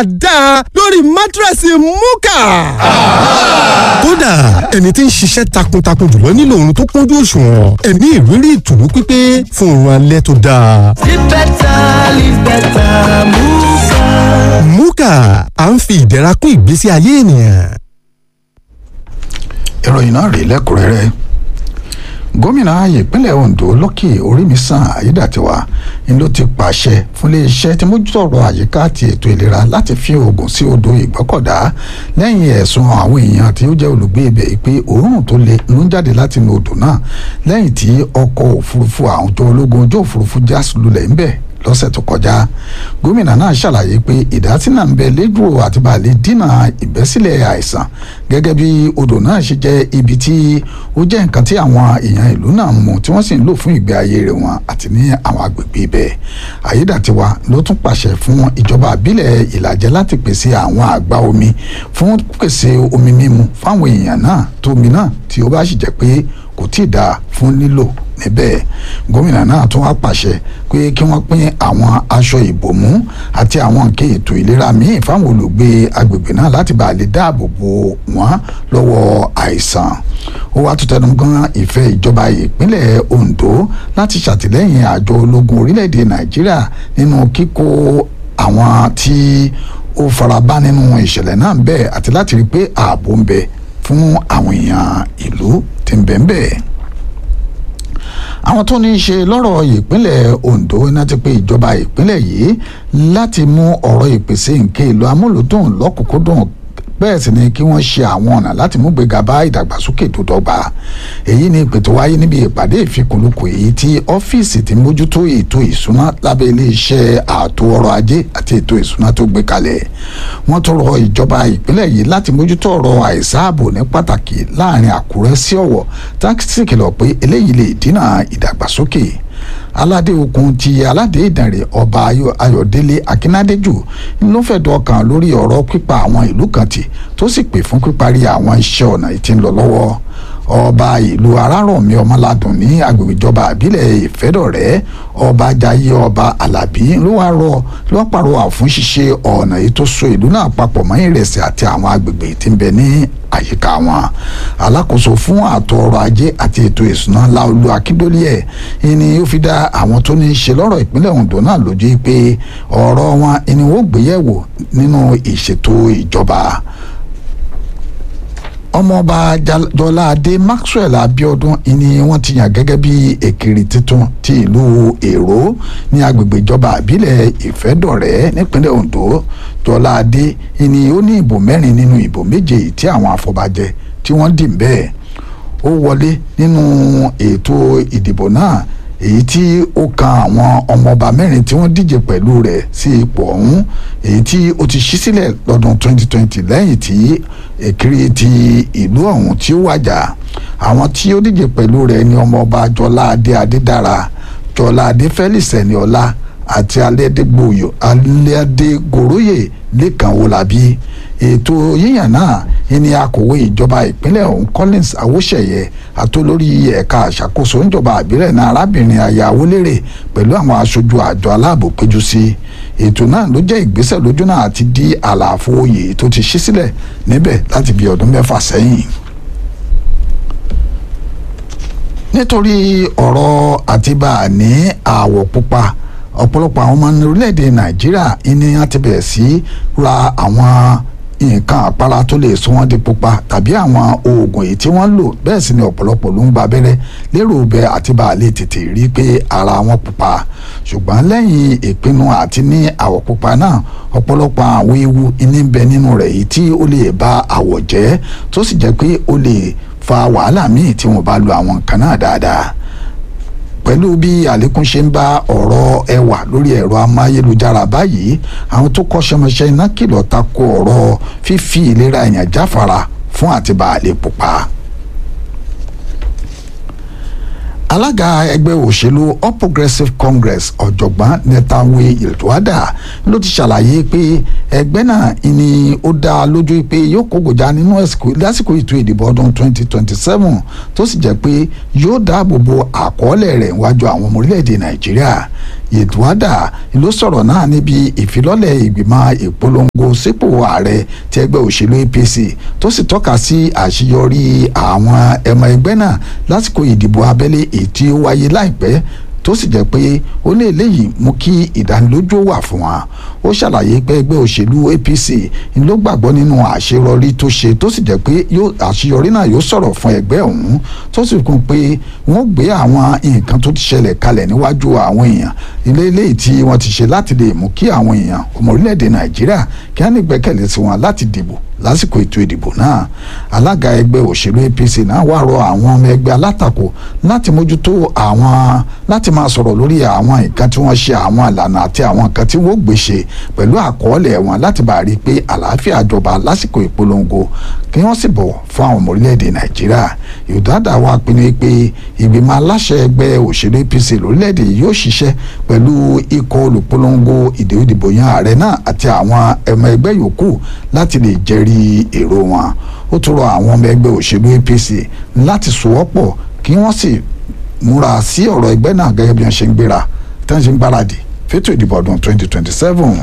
dáadáa lórí mátírẹ́sì múkà. kódà ẹni tí ń ṣiṣẹ́ takuntakun jùlọ nílò oorun tó kúnjú òṣùwọ̀n ẹ̀mí ìrírí ìtùnú pípé fún oorun alẹ́ tó dáa. Live better, live better, Muka. múkà à ń fi ìdẹ̀ra kún ìgbésí ayé ènìyàn. ìròyìn náà rèé lẹ́kùnrẹ́rẹ́ gómìnà ìpínlẹ̀ ondo lọ́kì orímisàn ayédàtiwa ni ló ti pàṣẹ fún iléeṣẹ́ tí mójútó ọ̀rọ̀ àyíká àti ètò ìlera láti fi oògùn sí odò ìgbọ́kọ̀dá lẹ́yìn ẹ̀sùn àwọn èèyàn tí ó jẹ́ olùgbé ibẹ̀ pé òórùn tó le ló ń jáde láti inú odò náà lẹ́yìn tí ọkọ̀ òfurufú àwọn ọjọ́ ológun ojú òfurufú já lulẹ̀ ńbẹ̀ lọ́sẹ̀ tó kọjá gómìnà náà ṣàlàyé pé ìdásínà ń bẹ lẹ́dùrò àti bàálẹ̀ dínà ìbẹ́sílẹ̀ àìsàn gẹ́gẹ́ bí odò náà ṣe jẹ́ ibi tí ó jẹ́ nǹkan tí àwọn èèyàn ìlú náà ń mu tí wọ́n sì ń lò fún ìgbé ayé rẹ̀ wọn àti ní àwọn agbègbè ibẹ̀ àyédàtiwa ló tún pàṣẹ fún ìjọba àbílẹ̀ ìlàjẹ láti pèsè àwọn àgbá omi fún pèsè omi mímu fáwọn èèyàn náà tómi náà tí ó bá sì jẹ́ pé kò tí ì dáa fún lílò níbẹ̀ gómìnà náà tún wá pàṣẹ pé kí wọ́n pín àwọn aṣọ ìbòmú àti àwọn nǹkan ètò ìlera míì fáwọn olùgbé agbègbè náà láti bá a lè dáàbò bo wọ́n lọ́wọ́ àìsàn ó wá tún tẹnu gan ìfẹ́ ìjọba ìpínlẹ̀ Ondo láti ṣàtìlẹ́yìn àjọ ológun orílẹ̀-èdè Nàìjíríà nínú kíkó àwọn tí ó farabá nínú ìṣẹ̀lẹ̀ náà ń bẹ àti láti rí i pé ààbò ń bẹ fún àwọn èèyàn ìlú tí ń bẹ ń bẹ àwọn tó ní í ṣe lọ́rọ̀ ìpínlẹ̀ Ondo iná ti pé ìjọba ìpínlẹ̀ yìí láti mú ọ̀rọ̀ ìpèsè nǹkan èlò amúlùdùn lọ́kùnkúndùn bẹ́ẹ̀ sì ni kí wọ́n ṣe àwọn ọ̀nà láti mú gbéga bá ìdàgbàsókè tó dọ́gba èyí ni ìpè tó wáyé níbi ìpàdé ìfikùnlukù èyí tí ọ́fíìsì tí mójútó ètò ìsúná lábẹ́ iléeṣẹ́ ààtò ọrọ̀ ajé àti ètò ìsúná tó gbé kalẹ̀ wọ́n tó rọ ìjọba ìpínlẹ̀ yìí láti mójútó ọ̀rọ̀ àìsáàbò ní pàtàkì láàrin Àkúrẹ́ sí Ọ̀wọ̀ tákìsì kìlọ̀ pé eléyìí lè dínà ìdàgbàsókè aládé okun ti aládé ìdànrè ọba ayọ̀délé akínádéjù ló fẹ̀dọ̀ ọkàn lórí ọ̀rọ̀ pípa àwọn ìlú kan tì tó sì pè fún píparí àwọn iṣẹ́ ọ̀nà tí ń lọ lọ́wọ́ ọba ìlú arárọ̀mí ọmọládùn ní agbègbè ìjọba àbílẹ̀ ìfẹ́dọ̀rẹ́ ọba jayé ọba alábí ló wá rọ ló wá pàrọwà fún ṣíṣe ọ̀nà èyí tó so ìlú náà papọ̀ mọ́ ìrẹsì àti àwọn agbègbè tí ń bẹ ní àyíká wọn alákòóso fún ààtò ọrọ̀ ajé àti ètò ìsúná láolú akíndólíẹ̀ ni ó fi dá àwọn tó ní í ṣe lọ́rọ̀ ìpínlẹ̀ Ondo náà lójú pé ọ̀rọ̀ wọn ni wọ́n gbéyẹ̀wò nínú ìṣètò ìjọba ọmọọba jọládé maxwell abiodun ni wọ́n ti yàn gẹ́gẹ́ bí èkìrì tuntun ti ìlú èrò ní agbègbè ìjọba àbílẹ̀ ìfẹ́dọ̀rẹ́ nípínlẹ̀ ondo jọládé ni ó ní ìbò mẹ́rin nínú ìbò méje tí àwọn afọbajẹ tí wọ́n dì bẹ́ẹ̀ ó wọlé nínú ètò ìdìbò náà èyí tí ó kan àwọn ọmọọba mẹ́rin tí wọ́n díje pẹ̀lú rẹ̀ sí ipò ọ̀hún èyí tí ó ti ṣí sílẹ̀ lọ́dún 2020 lẹ́yìn tí èkìrì ti ìlú ọ̀hún tí ó wàjà àwọn tí ó díje pẹ̀lú rẹ̀ ni ọmọọba jọládé adédára jọládé felix ẹniọlá àti alẹ́dẹ́gbòyò alẹ́dẹ́gòróyè lẹ́kàn wọlábí ètò yíyàn náà ní akọ̀wé ìjọba ìpínlẹ̀ ọ̀hún collins awóṣẹ̀yẹ àtolórí ẹ̀ka àṣàkóso ìjọba àbílẹ̀ náà arábìnrin aya awolérè pẹ̀lú àwọn aṣojú àjọ aláàbò péjú sí ètò náà ló jẹ́ ìgbésẹ̀ lójú náà àti dí àlàfo oyè tó ti ṣí sílẹ̀ níbẹ̀ láti bí ọdún mẹ́fà sẹ́yìn nítorí ọ̀rọ̀ àtibá ní àwọ̀ pupa ọ̀pọ̀lọpọ̀ àwọn ọmọ orílẹ̀-èdè nàìjíríà ní wọ́n ti bẹ̀rẹ̀ sí ra àwọn nǹkan àpárá tó lè sọ wọ́n di pupa tàbí àwọn oògùn èyí tí wọ́n lò bẹ́ẹ̀ sì ni ọ̀pọ̀lọpọ̀ ló ń gba abẹ́rẹ́ lérò bẹ àti bá a lè tètè rí pé ara wọn pupa ṣùgbọ́n lẹ́yìn ìpinnu àti ní àwọ̀ pupa náà ọ̀pọ̀lọpọ̀ àwọn ewu ní bẹ nínú rẹ̀ èyí tí ó lè ba àwọ̀ jẹ́ tó sì jẹ́ pé ó lè fa wàhálà míì tí wọ́n bá lo àwọn nǹkan náà dáadáa pẹ̀lú bí àlékún ṣe ń bá ọ̀rọ̀ ẹwà lórí ẹ̀rọ amáyélujára báyìí àwọn tó kọ́ṣẹ́mọṣẹ́ iná kìlọ̀ tako ọ̀rọ̀ fífi ìlera èèyàn jáfara fún àtibá àlè pupa. alága ẹgbẹ́ òṣèlú all progressives congress ọ̀jọ̀gbọ́n netawe iltuada ló ti ṣàlàyé pé ẹgbẹ́ náà ni ó dá lójú pé yóò kógojá nínú lásìkò ètò ìdìbò ọdún 2027 tó sì jẹ́ pé yóò dáàbò bo àkọọ́lẹ̀ rẹ̀ wájú àwọn ọmọ orílẹ̀-èdè nàìjíríà yedwada ló sọ̀rọ̀ náà níbi ìfilọ́lẹ̀ ìgbìmọ̀ ìpolongo sípò ààrẹ ti ẹgbẹ́ òṣèlú apc tó sì tọ́ka sí àṣeyọrí àwọn ẹmọ ẹgbẹ́ náà lásìkò ìdìbò abẹ́lé èyí tí ó wáyé láìpẹ́ tó sì jẹ́ pé ó ní eléyìí mú kí ìdánilójú wà fún wa ó ṣàlàyé pé ẹgbẹ́ òṣèlú apc ló gbàgbọ́ nínú àṣeyọrí tó ṣe tó sì jẹ́ pé àṣeyọrí náà yóò sọ̀rọ̀ fún ẹgbẹ́ ọ̀hún tó sì kún pé wọ́n gbé àwọn nǹkan tó ti ṣẹlẹ̀ kalẹ̀ níwájú àwọn èèyàn ilé eléyìí tí wọ́n ti ṣe láti lè mú kí àwọn èèyàn ọmọ orílẹ̀-èdè nàìjíríà kí wọ́n ní gbẹ́kẹ̀lé sí wọn láti dìbò lásìkò ètò ìdìbò náà alága ẹgbẹ́ òṣèlú apc náà wá rọ àwọn ọmọ ẹgbẹ́ alátakò láti mójútó àwọn láti máa sọ̀rọ̀ lórí àwọn nǹkan tí wọ́n ṣe àwọn ìlànà àti àwọn nǹkan tí wọ́n gbé ṣe pẹ̀lú àkọọ́lẹ̀ wọn láti bá rí i pé àlàáfíà jọba lásìkò ìpolongo kí wọ́n sì bọ̀wọ̀ fún àwọn ọmọ orílẹ̀-èdè nàìjíríà ìdádà wa pinnu pé ìgbìmọ̀ aláṣẹ ẹgbẹ́ òṣèlú apc lórílẹ̀-èdè yóò ṣiṣẹ́ pẹ̀lú ikọ̀ olùpolongo ìdìbò yan ààrẹ náà àti àwọn ẹmọ ẹgbẹ́ yòókù láti lè jẹ́rìí èrò wọn ó tún rọ àwọn ọmọ ẹgbẹ́ òṣèlú apc láti sowọ́pọ̀ kí wọ́n sì múra sí ọ̀rọ̀ ẹgbẹ́ náà gẹ́gẹ́ bí wọ́n ṣe ń gbéra tí wọ́n ṣe ń gbáradì fétò ìdìbò ọdún 2027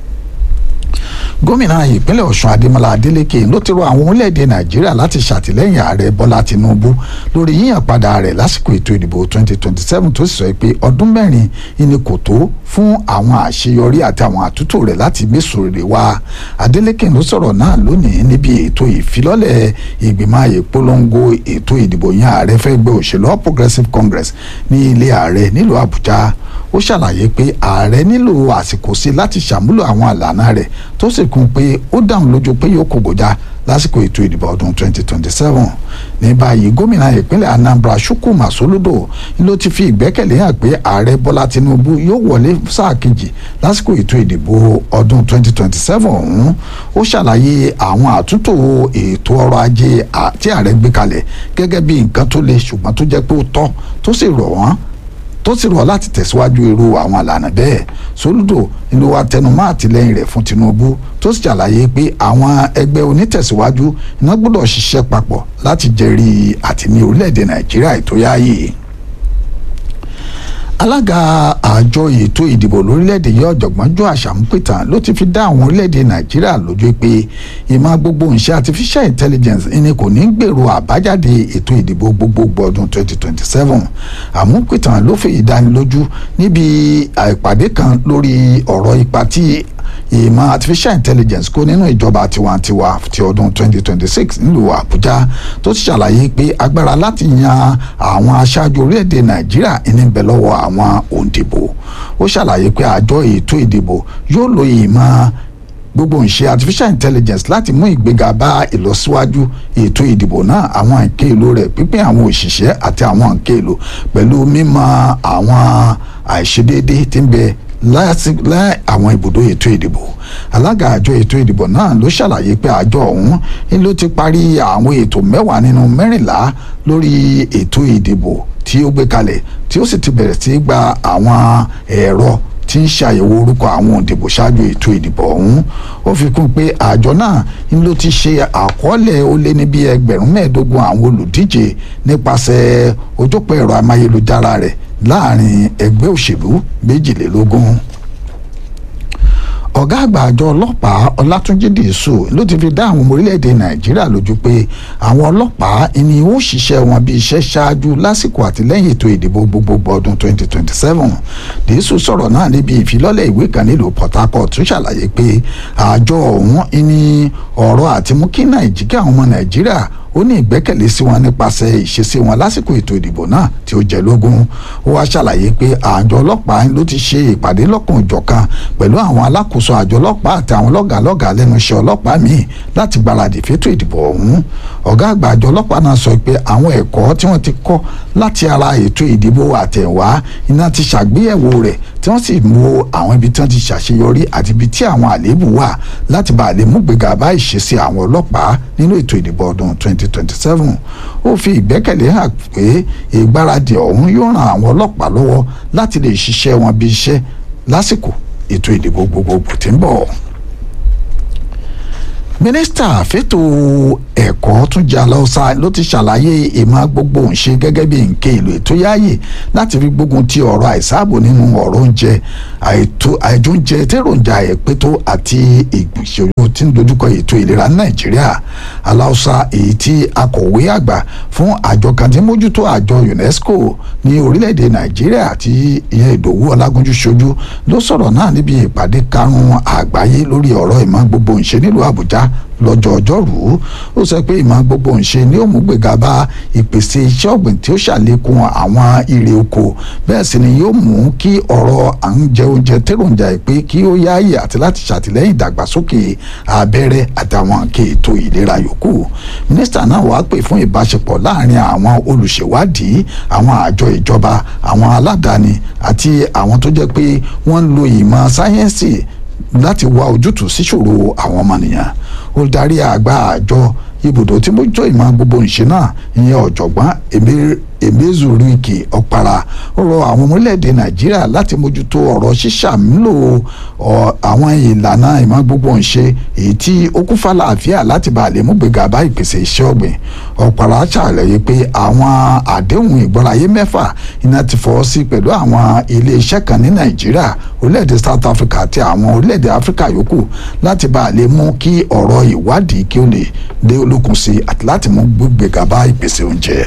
gómìnà ìpínlẹ̀ ọ̀ṣun adémọlá adélèké ló ti rọ àwọn orílẹ̀-èdè nàìjíríà láti ṣàtìlẹ́yìn ààrẹ bọ́lá tinubu lórí yíyàn padà rẹ̀ lásìkò ètò ìdìbò 2027 tó sì sọ pé ọdún mẹ́rin ni kò tó fún àwọn àṣeyọrí àti àwọn àtúntò rẹ̀ láti gbèsò rere wá adélèké ló sọ̀rọ̀ náà lónìí níbi ètò ìfilọ́lẹ̀ ìgbìmọ̀ ìpolongo ètò ìdìbò yíyàn ààrẹ fẹ́ gbé òṣèlú all progressives congress ní ilé ààrẹ nílùú àbújá ó ṣàlàyé pé ààrẹ nílò àsìkò sí láti ṣàmúlò àwọn àlànà rẹ̀ tó sì kún pé ó dáhùn lójú pé yóò kó gòjà lásìkò ètò ìdìbò ọdún 2027 ní báyìí gómìnà ìpínlẹ̀ anambra chukwuma soludo ló ti fi ìgbẹ́kẹ̀lé hàn pé ààrẹ bọ́lá tinubu yóò wọlé sáà kejì lásìkò ètò ìdìbò ọdún 2027 ọ̀hún ó ṣàlàyé àwọn àtúntò ètò ọrọ̀ ajé tí ààrẹ gbé kalẹ̀ gẹ́gẹ́ bí nǹkan tó le ṣùgbọ́n tó jẹ́ pé ó tọ́ tó sì rọ̀ wọ́n tó sì rọ̀ láti tẹ̀síwájú irú àwọn àlànà bẹ́ẹ̀ soludo ló wá tẹnumọ́ àtìlẹ́yìn rẹ̀ fún tinubu tó sì ṣàlàyé pé àwọn ẹgbẹ́ onítẹ̀síwájú iná gbọ́dọ̀ ṣiṣẹ́ papọ̀ láti jẹ́rìí àti ní orílẹ̀-èdè nàìjíríà ètò yáàyè alága àjọ ètò ìdìbò lórílẹ̀‐èdè yìí ọ̀jọ̀gbọ́n jọ àṣàmúpìtàn ló ti fi dá àwọn orílẹ̀‐èdè nàìjíríà lójú pé ìmọ̀ gbogbo nṣe artificial intelligence ni kò ní gbèrò àbájáde ètò ìdìbò gbogbogbò ọdún 2027 àmúpìtàn ló fi ìdánilójú níbi ìpàdé kan lórí ọ̀rọ̀ ipa tí ìmọ̀ artificial intelligence kó nínú ìjọba tiwantiwa ti ọdún 2026 nílùú àbújá tó ti ṣàlàyé pé agbára láti yan àwọn aṣáájú orílẹ̀-èdè nàìjíríà ní bẹ lọ́wọ́ àwọn òǹdìbò ó ṣàlàyé pé àjọ ètò ìdìbò yóò lo ìmọ̀ gbogbo ìṣe artificial intelligence láti mú ìgbéga bá ìlọsíwájú ètò ìdìbò náà àwọn nǹkan èlò rẹ̀ pípín àwọn òṣìṣẹ́ àti àwọn nǹkan èlò pẹ̀lú mímọ̀ àwọn àìṣedéédé tí ń bẹ láti láì àwọn ibùdó ètò ìdìbò alága àjọ ètò ìdìbò náà ló ṣàlàyé pé àjọ ọ̀hún ló ti parí àwọn ètò mẹ́wàá nínú mẹ́rìnlá lórí ètò ìdìbò tí ó gbé kalẹ̀ tí ó sì ti bẹ̀rẹ̀ sí í gba àwọn ẹ̀rọ tí ń ṣàyẹ̀wò orúkọ àwọn òǹdìbò ṣáájú ètò ìdìbò ọ̀hún ó fi kún pé àjọ náà ló ti ṣe àkọọ́lẹ̀ ó lé ní bí ẹgbẹ̀rún mẹ́ẹ̀ẹ́dógún àwọn olùdíje nípasẹ̀ ojópọ̀ ẹ̀rọ amáyélujára rẹ̀ láàrin ẹgbẹ́ òṣèlú méjìlélógún ọ̀gá àgbà àjọ ọlọ́pàá ọlátúnjí dìísù ló ti fi dá àwọn ọmọ orílẹ̀-èdè nàìjíríà lójú pé àwọn ọlọ́pàá ni ó ṣiṣẹ́ wọn bí iṣẹ́ ṣáájú lásìkò àtìlẹ́yìn ètò ìdìbò gbogbogbò ọdún 2027 dìísù sọ̀rọ̀ náà níbi ìfilọ́lẹ̀ ìwé kan nílùú port harcourt tó ṣàlàyé pé àjọ ọ̀hún ni ọ̀rọ̀ àti mú kí nàìjíríà àwọn ọmọ nàìjíríà ó ní ìgbẹ́kẹ̀lé sí wọn nípasẹ̀ ìṣesí wọn lásìkò ètò ìdìbò náà tí ó jẹ́ lógún ó wá ṣàlàyé pé àjọ ọlọ́pàá ló ti ṣe ìpàdé lọ́kùn ìjọ̀kan pẹ̀lú àwọn alákòóso àjọ ọlọ́pàá àti àwọn lọ́gàálọ́gàá lẹ́nu iṣẹ́ ọlọ́pàá míì láti gbáradì fétò ìdìbò ọ̀hún ọ̀gá àgbà àjọ ọlọ́pàá náà sọ pé àwọn ẹ̀kọ́ tí wọ́n ti kọ́ láti ara ètò ìdìbò àtẹ̀wá iná ti ṣàgbéyẹ̀wò rẹ̀ tí wọ́n sì mú àwọn ibi tí wọ́n ti ṣàṣeyọrí àti ibi tí àwọn àléébù wà láti bá a lè mú gbéga bá ìṣesí àwọn ọlọ́pàá nínú ètò ìdìbò ọdún 2027 ó fi ìgbẹ́kẹ̀lé hàn pé ìgbáradì ọ̀hún yóò ran àwọn ọlọ́pàá lọ́wọ́ láti lè ṣiṣẹ́ wọn bí iṣẹ́ lásìkò ètò ìdìbò gbogbogbò tí ń bọ̀ mínísítà fẹ́tò ẹ̀kọ́ tún jẹ́ aláùsá ló ti ṣàlàyé ìmọ̀ gbogbo òǹṣe gẹ́gẹ́ bí nǹkan èlò ètò yáàyè láti fi gbógun ti ọ̀rọ̀ àìsáàbò nínú ọ̀rọ̀ oúnjẹ àìjóúnjẹ tẹ́ròjà ẹ̀pẹ́tò àti ìgbìṣòro tí ń dojúkọ ètò ìlera ní nàìjíríà aláùsá èyí tí akọ̀wé àgbà fún àjọ kan tí mójútó àjọ unesco ní orílẹ̀-èdè nàìjíríà tí ìyẹn ìdòwú ọlágúnjú ṣojú ló sọ̀rọ̀ náà níbi ìpàdé karùn-ún àgbáyé lórí ọ̀rọ̀ ìmọ̀ gbogbo ìṣe nílùú àbújá lọ́jọ́ ọjọ́rùú ó sọ pé ìmọ̀ gbogbo ìṣe ní òmùgbèga bá ìpèsè iṣẹ́ ọ̀gbìn tí ó ṣàlékún àwọn ire oko bẹ́ẹ̀ sì ni yóò mú kí ọ̀rọ̀ à ń jẹ oúnjẹ tẹ́ròjà ìpè kí ó yáàyè àti láti ṣàtìlẹ́yìn ìdàgbàsókè abẹ́rẹ́ àtàwọn nǹkan ètò ìlera yòókù mínísítà náà wàá pè fún ìbáṣepọ̀ láàrin àwọn olùṣèwádìí àwọn àjọ ìjọba àwọn aládàáni àti àwọn tó jẹ́ pé wọ́n ń lo ìmọ̀ sáyẹ́ǹsì láti wá ojútùú síṣòro àwọn ọmọnìyàn olùdarí àgbà àjọ ibùdó tí mójútó ìmọ̀ gbogbo ìṣe náà ìyẹn ọ̀jọ̀gbọ́n emezurike ọ̀para ó rọ àwọn ọmọ orílẹ̀-èdè nàìjíríà láti mójútó ọ̀rọ̀ ṣíṣàmúlò àwọn ìlànà ìmọ̀ gbogbo ìṣe èyí tí ó kún fàlàáfíà láti bá a lè mú gbéga bá ìpèsè iṣẹ́ ọ̀gbìn ọ̀para ṣàlàyé pé àwọn àdéhùn ìgbọ́láyé mẹ́fà iná ti fọwọ́ sí pẹ̀lú àwọn ilé-iṣẹ́ kan ní nàìjíríà orílẹ̀-èdè south africa àti àwọn orílẹ̀-èdè africa yòókù láti bá a lè mú kí ọ̀rọ̀ ìwádìí kí ó lè dé olókun sí àti láti mú gbéga bá ìpèsè oúnjẹ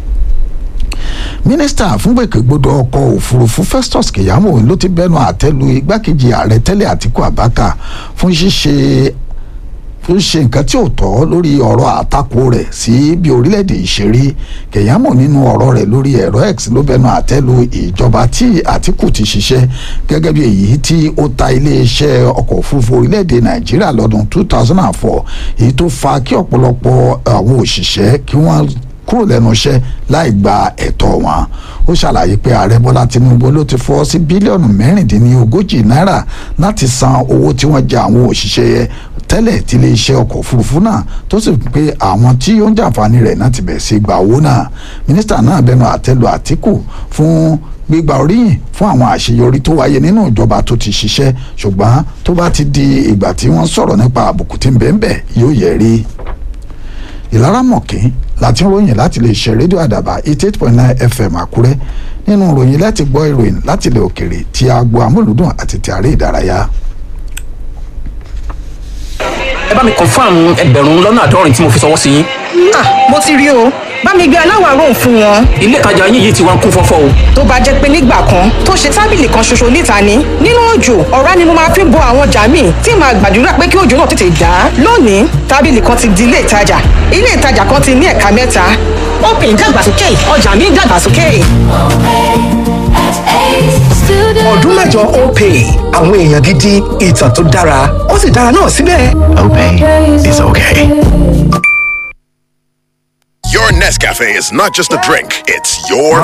mínísítà fúngbèkègbodò ọkọ̀ òfurufú festus keyamo ló ti bẹnu àtẹ́lu igbákejì ààrẹ tẹ́lẹ̀ àtiku abaka fún ṣíṣe fún ṣe nǹkan tí ò tọ́ lórí ọ̀rọ̀ àtakò rẹ̀ sí bí orílẹ̀-èdè ìṣeré keyamo nínú ọ̀rọ̀ rẹ̀ lórí ẹ̀rọ x ló bẹnu àtẹ́lu ìjọba tí àtiku ti ṣiṣẹ́ gẹ́gẹ́ bí èyí tí ó ta iléeṣẹ́ ọkọ̀ òfurufú orílẹ̀-èdè nàìjíríà lọ́dún 2004 èyí tó fa kí ọ̀pọ̀lọpọ̀ àwọn òṣìṣẹ́ kí wọ́n kúrò lẹ́nu iṣẹ́ láì gba ẹ̀tọ́ wọn ó ṣàlàyé pé ààrẹ bọ́lá tinubu ló ti fọ́ sí bílíọ̀nù mẹ́rìndínlógójì náírà láti san owó tí wọ́n jẹ àwọn òṣìṣẹ́ tẹ́lẹ̀ tí iléeṣẹ́ ọkọ̀ òfurufú náà tó sì pé àwọn tí ó ń jàǹfààní rẹ̀ náà ti bẹ̀rẹ̀ sí gba owó náà mínísítà náà bẹnu àtẹ́lu àtìkù fún gbígba oríyìn fún àwọn àṣeyọrí tó wáyé nínú ìjọba tó ti ṣiṣẹ́ ṣùgbọ́n tó bá ti di ìgbà tí wọ́n sọ̀rọ̀ nípa àbùkù tí ń bẹ́ẹ̀ bẹ́ẹ̀ yóò yẹ̀ rí ìlara mọ̀kín láti ń ròyìn láti lè ṣe rédíò àdàbà eighty eight point nine fm àkúrẹ́ nínú ìròyìn láti gbọ́ ìròyìn láti ilẹ̀ òkèrè ti agbo amúlùdùn àti ti àárẹ̀ ìdárayá. ẹ bá mi confam ẹgbẹ̀rún lọ́nà àádọ́rin tí mo fi sọwọ́ sí yín. ah mo ti rí o bá mi gbé aláwọ̀ aró fún wọn. ilé ìtajà yín yìí ti wá ń kún fọ́fọ́ o. tó bá jẹ́ pé nígbà kan tó ṣe tábìlì kan ṣoṣo níta ni nínú òjò ọ̀rá ni mo máa fi bo àwọn ọjà míì tí màá gbàdúrà pé kí òjò náà tètè dá. lónìí tábìlì kan ti di ilé ìtajà ilé ìtajà kan ti ní ẹ̀ka mẹ́ta. òpin ìdàgbàsókè ọjà mi ń dàgbàsókè. ọdún mẹ́jọ opay àwọn èèyàn gidi ìtàn tó dára ó sì dára náà síbẹ̀. Opay is okay. Your Nescafe is not just a drink, it's your